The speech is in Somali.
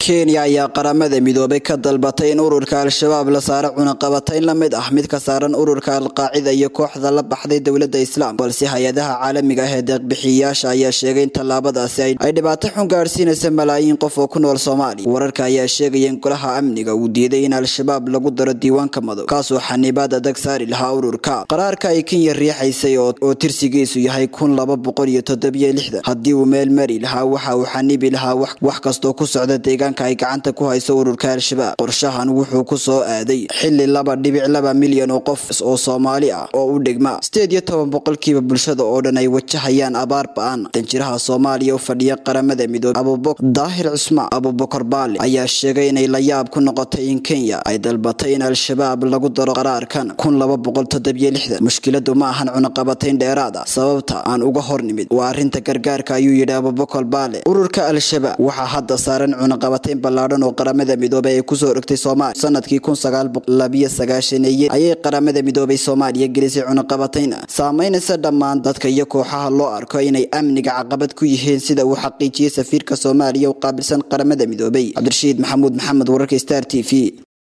kenya ayaa qaramada midoobay ka dalbatay in ururka al-shabaab la saaro cunaqabatayn la mid ah mid ka saaran ururka al-qaacida iyo kooxda la baxday dowladda islaam balse hay-adaha caalamiga ah ee deeqbixiyayaasha ayaa sheegay in tallaabadaasi ay dhibaato xun gaadhsiinaysa malaayiin qof oo ku nool soomaaliya wararka ayaa sheegaya in golaha amniga uu diiday in al-shabaab lagu daro diiwaanka madow kaasoo xanibaad adag saari lahaa ururka qaraarka ay kenya riixaysay oo tirsigiisu yahay kun laba boqol iyo toddobiyo lixdan haddii uu meel mari lahaa waxa uu xanibi lahaa wax kastoo ku socda deegaanka ay gacanta ku hayso ururka al-shabaab qorshahan wuxuu ku soo aaday xili laba dhibic laba milyan oo qof oo soomaali ah oo u dhigma sideed iyo toban boqolkiiba bulshada oo dhan ay wajahayaan abaar ba-an danjiraha soomaaliya u fadhiya qaramada midoobe abubakr daahir cusmaan abubakar baale ayaa sheegay inay la yaab ku noqotay in kenya ay dalbatay in al-shabaab lagu daro qaraarkan kun laba boqol toddobiyo lixdan mushkiladu ma ahan cunaqabatayn dheeraad ah sababta aan uga hor nimid waa arrinta gargaarka ayuu yidhi abubakar baale ururka al-shabaab waxaa hadda saaran cunaqabatayn ballaadhan oo qaramada midoobay ay kusoo rogtay soomaaliya sanadkii kun sagaal boqol labiyo sagaashaneeye ayay qaramada midoobay soomaaliya gelisay cunaqabatayn saameynaysa dhammaan dadka iyo kooxaha loo arko inay amniga caqabad ku yihiin sida uu xaqiijiyey safiirka soomaaliya u qaabilsan qaramada midoobay cabdirashiid maxamuud maxamed wararka star t v